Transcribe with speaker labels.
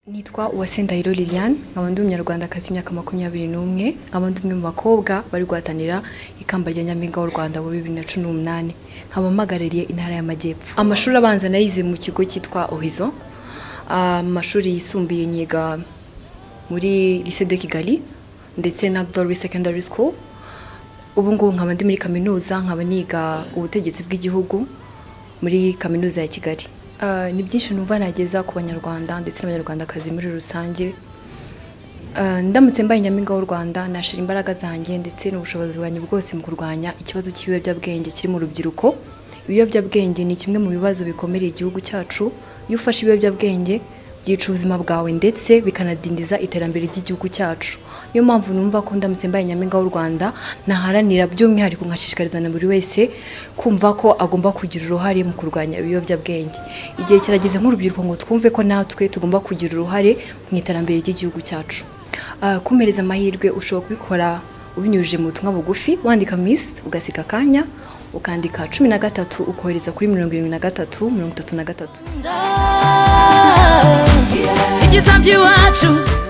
Speaker 1: nitwa Uwase Ndahiro Liliane nkaba ndi umunyarwandakazi w'imyaka makumyabiri n'umwe nkaba ndi umwe mu bakobwa bari guhatanira ikamba rya nyampinga w'u Rwanda wa bibiri na cumi n'umunani nkaba mpagarariye intara y'Amajyepfo amashuri abanza nayize mu kigo cyitwa Ohizo Ah, mu mashuri yisumbuye nyiga muri Lycée de Kigali ndetse na Glory Secondary School ubu ngubu nkaba ndi muri kaminuza nkaba niga ubutegetsi bw'igihugu muri kaminuza ya Kigali Ah, ni byinshi numva nageza ku banyarwanda ndetse n'abanyarwandakazi muri rusange Ah, ndamutse mbaye nyampinga w'u Rwanda nashira imbaraga zanjye ndetse n'ubushobozi bwanjye bwose mu kurwanya ikibazo cy'ibiyobyabwenge kiri mu rubyiruko ibiyobyabwenge ni kimwe mu bibazo bikomereye igihugu cyacu iyo ufashe ibiyobyabwenge byica ubuzima bwawe ndetse bikanadindiza iterambere ry'igihugu cyacu niyo mpamvu numva ko ndamutse mbaye nyampinga w'u Rwanda naharanira by'umwihariko nkashishikariza na buri wese kumva ko agomba kugira uruhare mu kurwanya ibiyobyabwenge igihe kirageze nk'urubyiruko ngo twumve ko natwe tugomba kugira uruhare mu iterambere ry'igihugu cyacu Ah, kumereza amahirwe ushobora kubikora ubinyujije mu butumwa bugufi wandika misi ugasiga akanya ukandika cumi na gatatu ukohereza kuri mirongo irindwi na gatatu mirongo itatu na gatatu
Speaker 2: ibyiza by'iwacu